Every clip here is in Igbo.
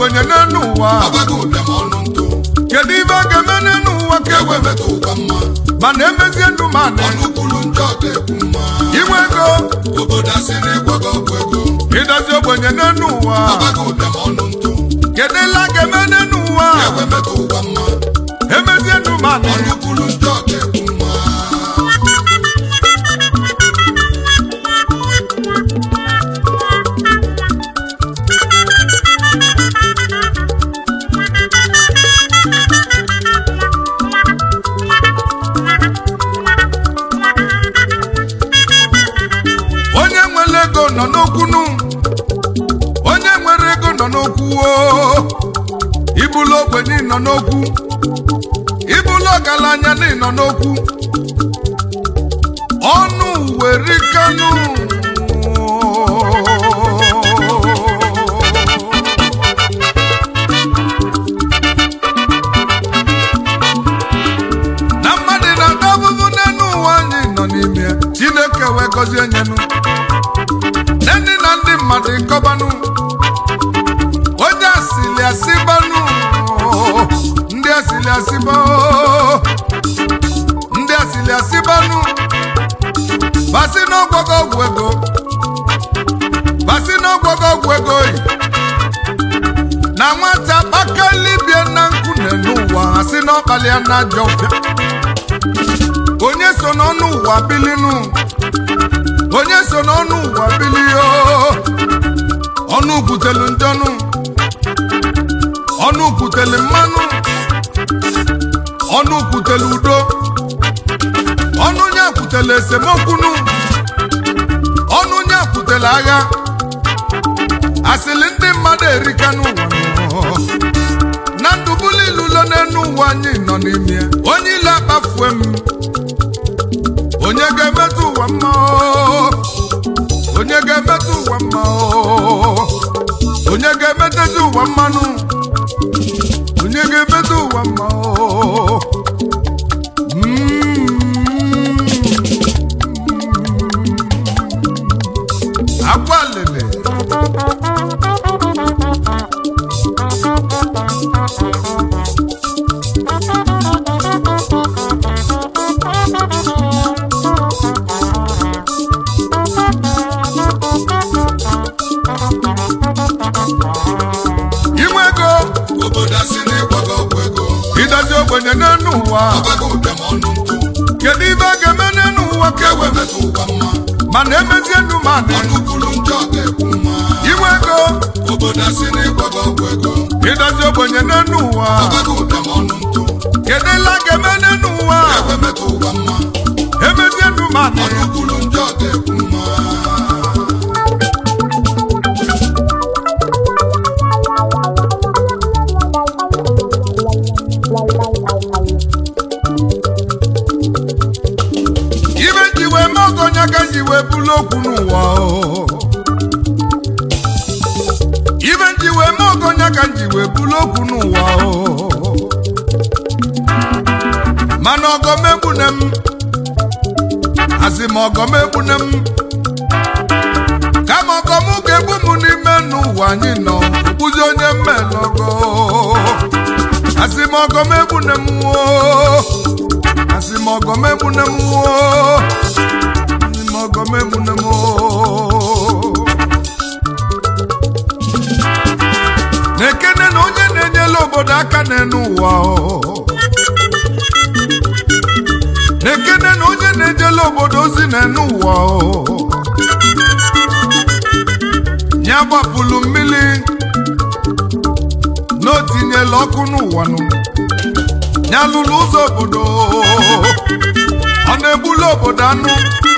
ogbenye n'elu ụwa ọbago ụbịam ọnụ ntụ kedu ibe a ga-eme n'elu ụwa ka ewe ewe metụ ụwa mma mana emezie ndụ ma na ọnụ kwuru njọ ga-ekwu mma inwe ego obodo asị na ịgwago ọgwụ ego ịdozi ogbenye n'elu ụwa ọbago ụbịam ọnụ ntụ kedu ile a ga-eme n'elu ụwa ewe metụ ụwa mma emezie ndụ ma na ọnụ kwuru njọ ga-ekwu mma onye nwere ego nọ n'okwunu onye nwere ego nọ n'okwu oo. ibulu ogbenye nọ n'okwu ibulu ọgaranya na nọ n'okwu ọnụ were kanụ na mmadụ na-ata abụbụ n'elu ụwa anyị nọ n'ime ya. chineke wee gọzie nyenu ndị na ndị mmadụ ịkọbanụ onye asịlị asịbanụ ndị asịlị asịba ndị asịlị asịbanụ basi n'ọgwọgọ ọgwụ ego basi n'ọgwọgọ ọgwụ ego yi na nwata kpakalibie na nkụ n'elu ụwa asị n'ọkpali ya na ajọ ọbịa onye so n'ọnụ ụwa bilinu onye so n'ọnụ ụwa bilio ọnụ butelu ndọnụ ọnụ butelu mmanụ ọnụ butelu udo ọnụ nye kwutelu esemokwunu ọnụ nye kwutelu agha asịlị ndị mmadụ erika n'ụwa na ndụbulilulo n'enu ụwa anyị nọ n'ime ya. onye ile akpafue m onye ga-emetụ ụwa mma oo? onye ga-emetụ ụwa mma oo? onye ga-emetezi ụwa mmanụ onye ga-emetụ ụwa mma oo? Mm. akwa lele inwe ego obodo asị na ịgwago ọgwụ ego idozi ogbenye n'elu ụwa ọbago ụbịam ọnụ ntụ kedu ibe a ga-eme n'elu ụwa ka ewe ewe metụ ụwa mma mana emezie ndụ ma dị ọnụ kwuru njọ ga-ekwu mma inwe ego obodo asị na ịgwago ọgwụ ego idozi ogbenye n'elu ụwa ọbago ụbịam ọnụ ntụ kedu ile a ga-eme n'elu ụwa ewe metụ ụwa mma emezie ndụ ma dị ọnụ kwuru njọ ga-ekwu mma ibe nji wee mee ọgọ onye ka nji wee bulu okwu n'ụwa o. ibe nji wee mee ọgọ onye ka nji wee bulu okwu n'ụwa o. mana ọgọm egbune m asị m ọgọm egbune m kama ọgọm ga-egbu m n'ime n'ụwa anyị nọ bụzi onye mmelọgọ asị m ọgọm egbune m o asị m ọgọm egbune m o asị m ọgọm egbune m o na-ekene na onye na-enyela obodo aka n'elu ụwa o na-ekene na onye na-ejela obodo ozi n'elu ụwa o ya gbapụlụ mmiri na o tinyela ọkụ n'ụwa nụ ya lụrụ ụzọ obodo ọ na-egbulu obodo anụ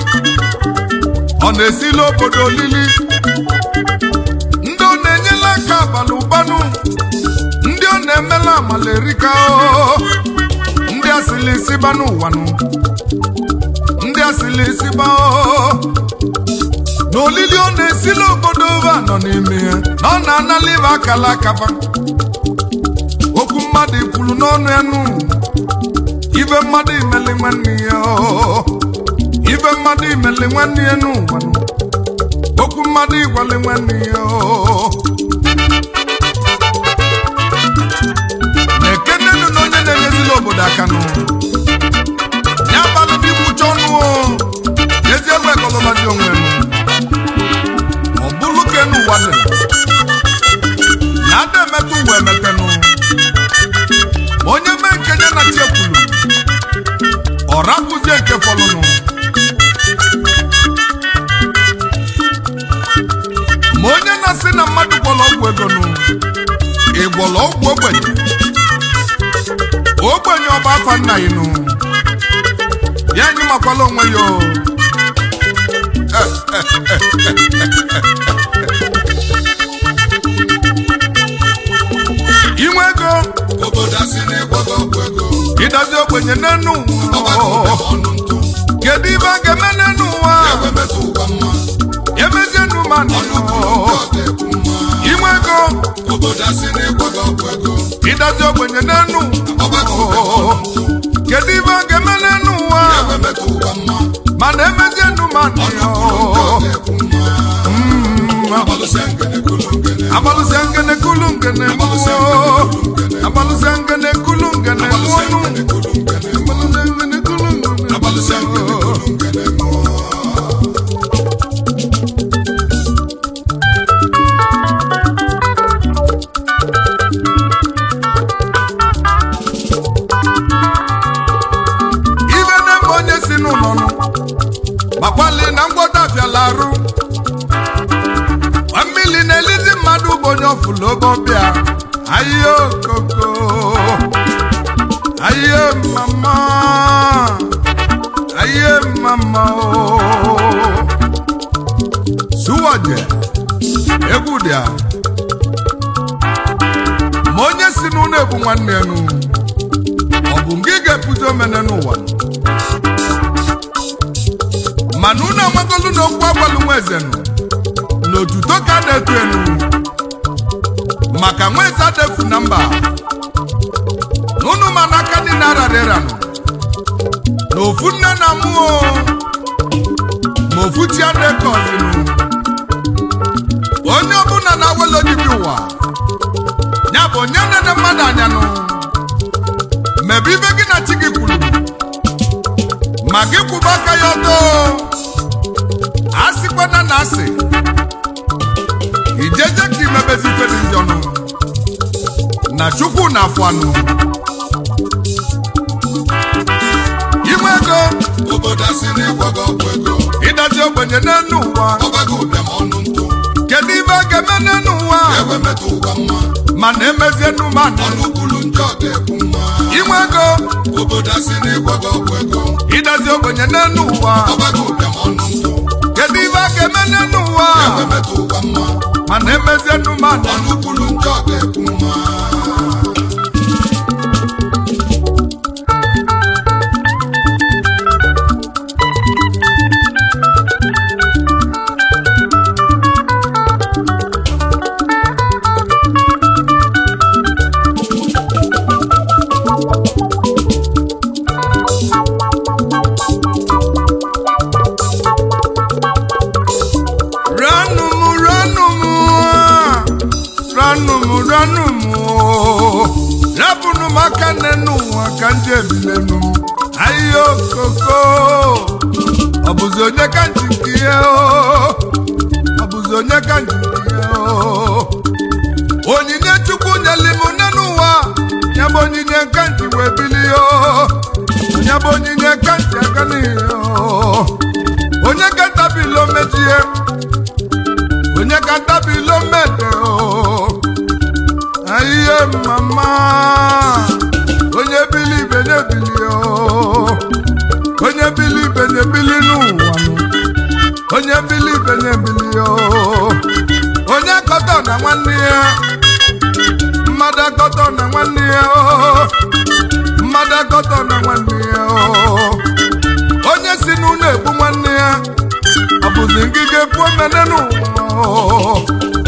ọ na-esili obodo olili ndị ọ na-enyela aka abalị ụbanụ ndị ọ na-emela amala erika o ndị asịlị isiba n'ụwanụ ndị asịlị isiba o na olili ọ na-esili obodo ụba nọ n'ime ya na ọ na-anala ibe akala akaba okwu mmadụ kwuru n'ọnụ ya nụ ibe mmadụ imeli nwanne ya o. ibe mmadụ imeli nwanne ya n'ụwa nụ. okwu mmadụ ịgwali nwanne ya o. obodo aka nụ ya balụ n'igbucha ọnụ o ezi egbe kọlọbazi onwe nụ ọ bụrụ ka enu ụwa dị na ada emetụ ụwa emetenụ onye mee nke nye na chi ekwulu ọ rapụzie nke fọlụnụ ma onye na-asị na mmadụ gwọrọ ọgwụ ego nụ ị gwọrọ ọgwụ ogbenye ogbenye ọba afa nna ya nụ ya anyị makwala onwe ya o inwe ego obodo asị na ịgwọgo ọgwụ ego ịdazi ogbenye n'enu ọgbakọ ụwa ụbịam ọnụ ntụ kedu ibe a ga-eme n'enu ụwa egbe metụ ụwa mma emezie nu mmadụ ọnụ kwuru ndị ọ ga-ekwu mma inwe ego obodo asị na ịgwọgo ọgwụ ego ịdazi ogbenye n'enu ọgbakọ ụbịam ọnụ ntụ kedu ibe a ga-eme n'enu ụwa egbe metụ ụwa mma mana emezie nu mmadụ ọnụ kwuru ndị ọ ga-ekwu mma agbalụsịa ngene kulu ngene agbalụsịa ngene kulu ngene agbalụsịa ngene kulu ngene agbalụsịa mụnụ ngene kulu ngene agbalụsịa ngene kulu ngene agbalụsịa ngene kulu ngene ibe na-eme onye si n'ụlọ nụ gbakwali na ngwọta bịala arụ Gba mmiri na-elizi mmadụ bụ onye ọfụlobọbịa ahịa okoko ahịa mama ahịa mama o suwaje egwu dị a ma onye si n'ụlọ ebu nwanne ya nụ ọ bụ nke ị ga-ebuzi omene n'ụwa mana unu amagolu na okwu agwalu nwa eze nụ na otuto ka a na-etu enu maka nwa eze adefu na mba na unu ma n'aka dị na ararịra nụ na ofu nne na mmụọ ma ofu chi adekọzinụ onye ọbụla na-awele ojibi ụwa ya bụ onye nene mmadụ anya nụ mebe ibe gị na chi gị kwuru ma gị kwụba aka ya ọtọ asịkwana na asị ijeje ka imebezi ife dị njọ nụ na chukwu na afọ anụ inwe ego obodo asị na ịgwọgo ọgwụ ego ịdazi ogbenye n'enu ụwa ọgbakọ ụbịam ọnụ ntụ kedu ibe a ga-eme n'enu ụwa egbe metụ ụwa mma mana emezie numanụ ọnụ kwuru ndị ọ ga-ekwu mma inwe ego obodo asị na ịgwọgo ọgwụ ego ịdazi ogbenye n'enu ụwa ọgbakọ ụbịam ọnụ ntụ kedu ibe a ga-eme n'enu ụwa egbe metụ ụwa mma mana emezie numanụ ọnụ kwuru ndị ọ ga-ekwu mma ranụ m ranụ m ranụ m ranụ m rapụnụ m aka n'enu ụwa ka ndị ebilenu m ahịhịa okoko ọ bụzi onye ka nji nke ihe o ọ bụzi onye ka nji nke ihe o onyinye chukwu nyeli m n'enu ụwa ya bụ onyinye ka nji wee bilie o ya bụ onyinye ka nji aga n'ihe o onye ka tabilo mejie onye ka tabilo mede o ayiye mama onye bili ibe na-ebili o onye bili ibe na-ebili n'ụwa nụ. onye bili ibe na-ebili o onye akọtọ na nwanne ya mmadụ akọtọ na nwanne ya o mmadụ akọtọ na nwanne ya o onye si n'ụlọ egbu nwanne ya ọ bụzi ngige pụọ mene n'ụwa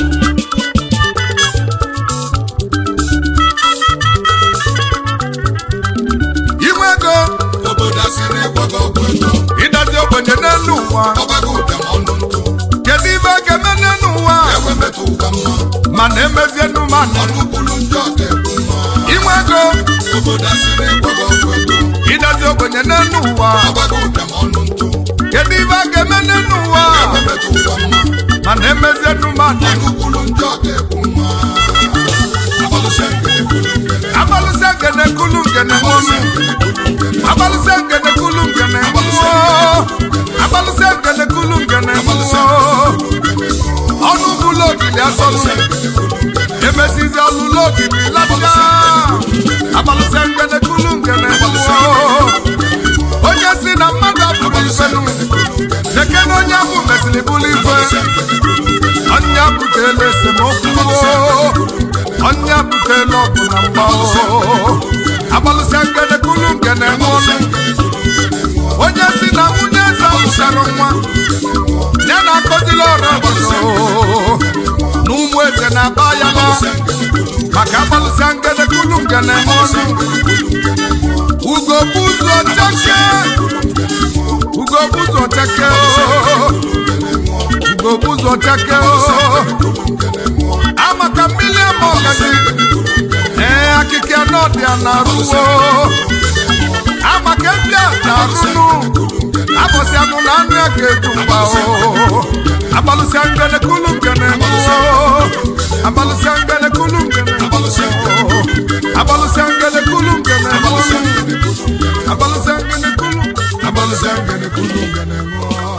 inwe ego obodo asị na ịgwọgo ọgwụ ego ịdazi ogbenye n'elu ụwa ọgbakọ ụbịam ọnụ ntụ kedu ibe a ga-eme n'elu ụwa egbe metụ ụwa mma mana emezie numanụ ọnụ kwuru ndị ọ ga-ekwu mma inwe ego obodo asị na-egwago ọgwụ ego ịdazi ogbenye n'elu ụwa agbago ụbịam ọnụ ntụ kedu ibe a ga-eme n'elu ụwa ememetụ ụwa mma mana emezie nụmadụ ọnụ kwuru njọ ga-ekwu mma agbalụsịa ngene kwuru ngene agbalụsịa ngene kulu ngene nwụnụ agbalụsịa ngene kulu ngene nwụọ agbalụsịa ngene kulu ngene nwụọ ọnụ bụlụ ogidi asọlụ emesizi ọlụlụ ogidi lacha agbalụsịa ngene kulu ngene nwụọ onye si na mmadụ abụrụ ifenu lekene onye ahụ mesịrị bụrụ ife ọnya butela esemokwu ọnya butela ọgụ na mgba agbalụsịa ngene kulu ngene nwụọnụ onye si na nwunye eze mụsara nwa ya na-akọzila ọrụ obodo na ụmụ eze na-aba ya na maka agbalụsịa ngene kulu ngene nwụọnụ ugo buzo cheke ugo buzo cheke ugo buzo cheke amaka mmiri ama ọgazi ee akịka n'ọdịa na-arụwo amaka ndị a na-arụnụ abọsị anụ na anụ ya ga-eju mgba o agbalụsịa ngene kulu ngene nwụọ agbalụsịa ngene kulu ngene nwụọ agbalụsịa ngene kulu ngene nwụọ agbalụsịa ngene kulu agbalụsịa ngene kulu ngene nwụọ